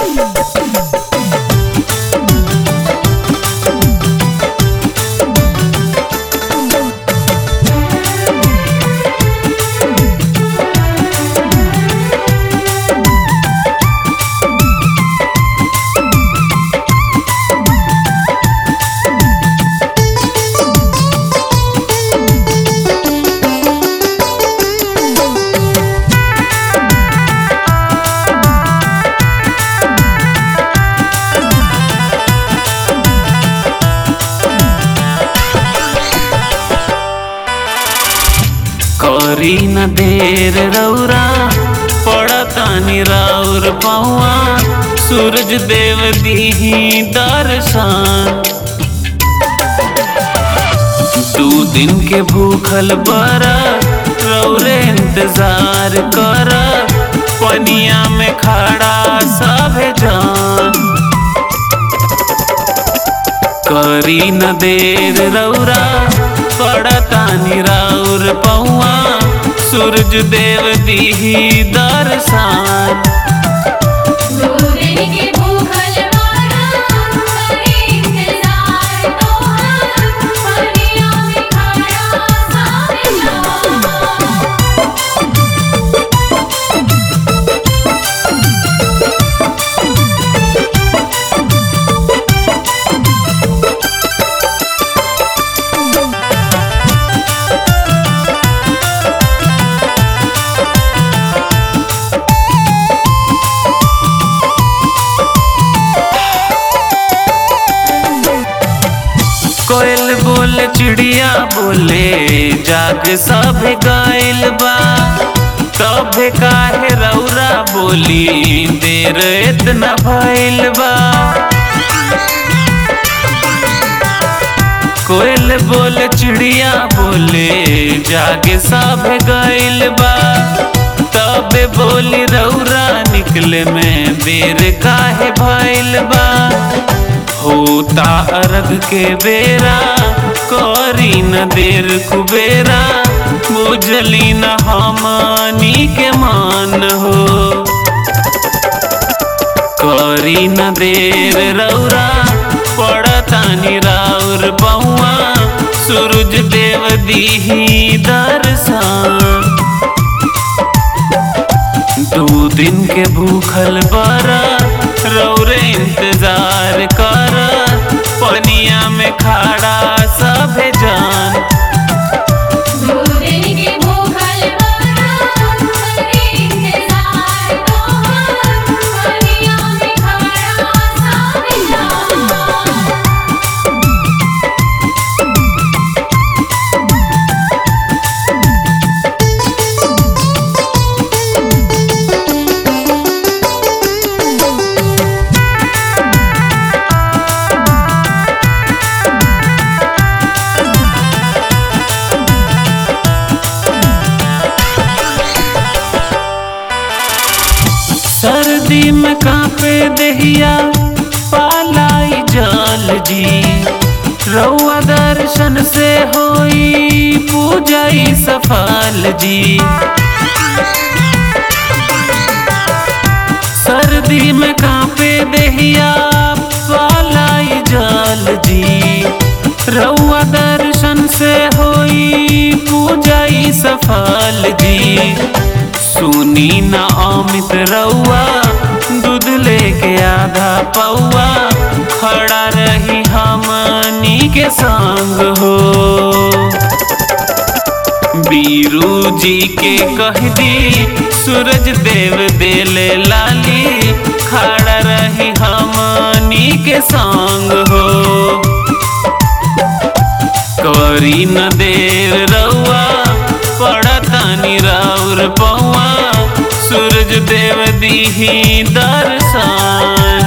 करी न देर रौरा पड़तानी राउर पौआ सूरज देव दीही दर्शन दू दिन के भूखल बर रौरे इंतजार कर पनिया में खड़ा सभे जान करी न देर रौरा पड़तानी राउर पौआ सूरज देव दीही दर्शन दूरिन के भूखल मारा करे इंतजार तोहार पनिया में खड़ा सारे जान कोयल बोले चिड़िया बोले जाग सब गाइल बा तब काहे रौरा बोली देर इतना भइल बा कोयल बोले चिड़िया बोले जागे सब गाइल बा तब बोली रौरा निकले में देर काहे भइल बा होता अर्घ के बेरा करी न देर कुबेरा बुझली न हमनी के मान हो करी न देर रौरा पड़तानी राउर बउआ सूरज देव दीही दर्शन दू दिन के भूखल बरा रौरे इंतजार कर पनिया में खड़ा सभे जान दूरिन के भूखल मारा करे इंतजार तोहार पनिया में खड़ा सारे जान सर्दी में कांपे दहिया पालाई जल जी रउआ दर्शन से होई पूजाई सफल जी सर्दी में कांपे दहिया पालाई जल जी रउआ दर्शन से होई पूजाई सफल जी सुनी न अमित रउआ दूध लेके आधा पौआ खड़ा रही हमनी के संग हो बीरू जी के कह दी सूरज देव देले लाली खड़ा रही हमनी के संग हो करी न देर रउआ पड़तानी राउर पौआ सूरज देव दीही दर्शन